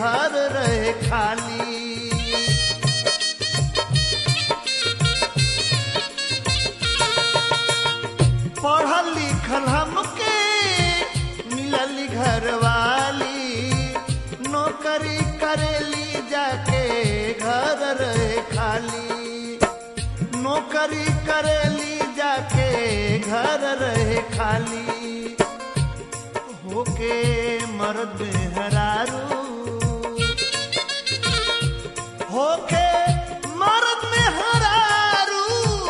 घर रहे खाली पढ़ल लिखल हमके मिलल घर वाली नौकरी करेली जाके घर रहे खाली नौकरी करेली जाके घर रहे खाली होके मर्द हरारू होके मर्द में हरारू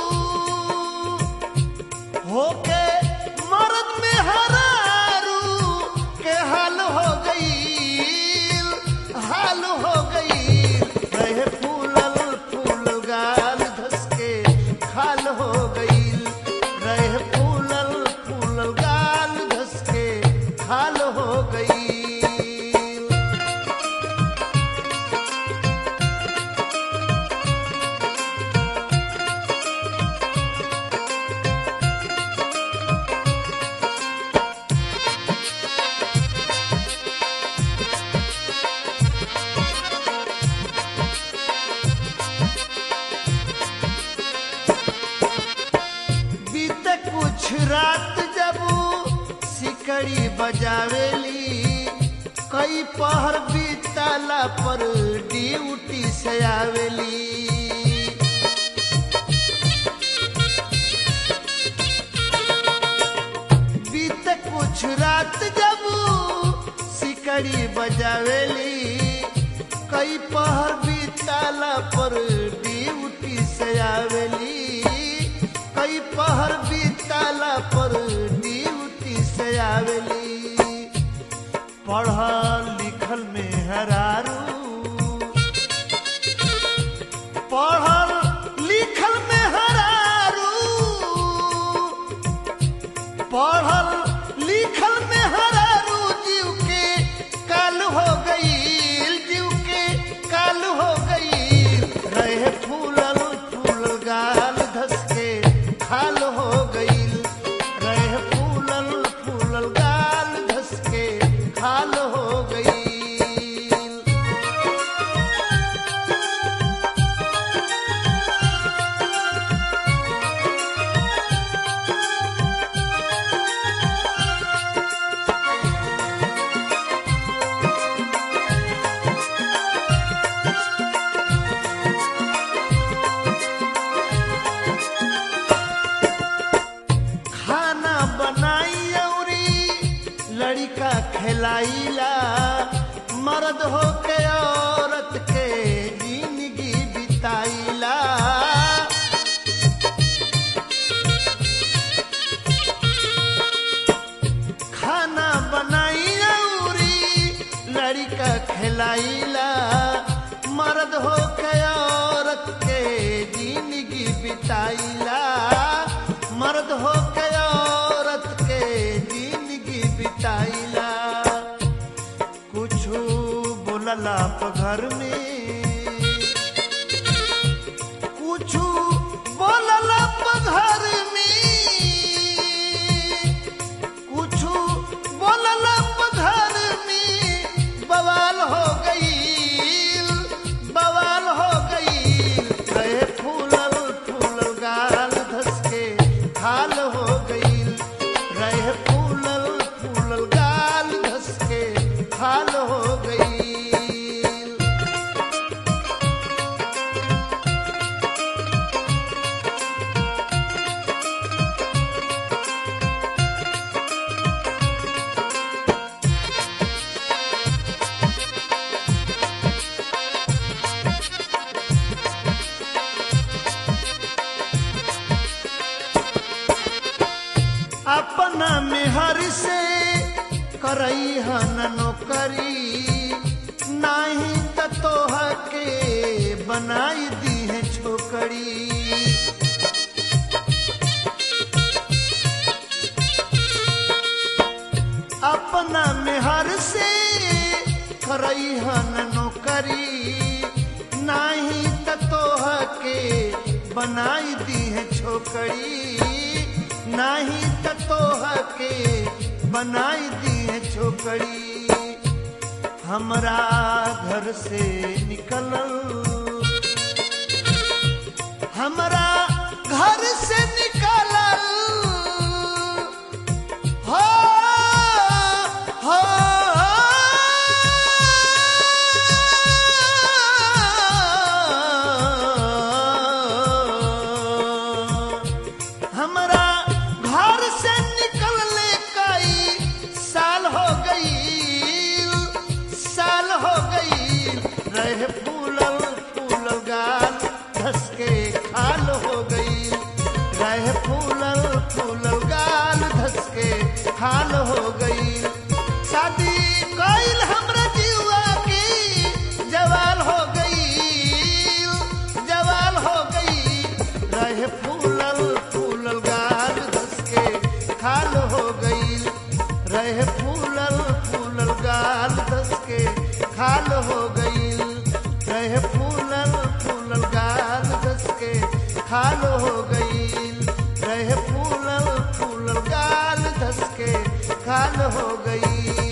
होके मर्द में हरारू के हाल हो गई हाल हो गई रहे फूलल फूल गाल धस के खाल हो गई रहे फूलल फूल गाल धस के खाल हो गई बीते कुछ रात जब सिकड़ी बजावेली कई पहर बीतला पर ड्यूटी से आवेली बीते कुछ रात जब सिकड़ी बजावेली कई पहर बीतला पर ड्यूटी से आवेली कई पहर बीतला पर ड्यूटी से आवेली पढ़ल लिखल में हरारू पढ़ल लिखल में हरारू पढ़ल लिखल में हरारू जीव के काल हो गई जीव के काल हो गई रहे फूलल फूल गाल धस के खाल हो गई रहे फूलल फूलल गाल धस के खाल हो गई खाना बनाई औरी लड़का खिलाइला मर्द हो के औरत के जिंदगी बिताइला खाना बनाई औरी लड़का खिलाइला मर्द हो के औरत के जिंदगी बिताइला मर्द हो के औरत के जिंदगी बिताइला कुछ बोलला प घर में कुछ बोलला प घर में कुछ बोलला प घर में बवाल हो गई बवाल हो गई रहे फूलल फूलल गाल धस के खाल हो गई रहे फूलल फूलल गाल धस के खाल हो गई अपना मेहर से करई हन नौकरी नाही त तोह के बनाई दी है छोकरी अपना मेहर से करई हन नौकरी नाही त तोह के बनाई दी है छोकरी नाही त तोह के बनाई दी है छोकरी हमरा घर से निकलल हमरा घर से निकलल हो हो हमरा घर से निकलने कई साल हो गई साल हो गई रहे फूलल फूलल गाल धस के खाल हो गई रहे फूलल फूलल गाल धस के खाल हो गई शादी कइल हमरा जीवा की जवाल हो गई जवाल हो गई रहे फूलल फूलल गाल धस के खाल हो गई रहे फूलल फूलल गाल धस के खाल हो गई रहे फूलल फूलल गाल धस के खाल हो गई रहे फूलल फूलल गाल धस के खाल हो गई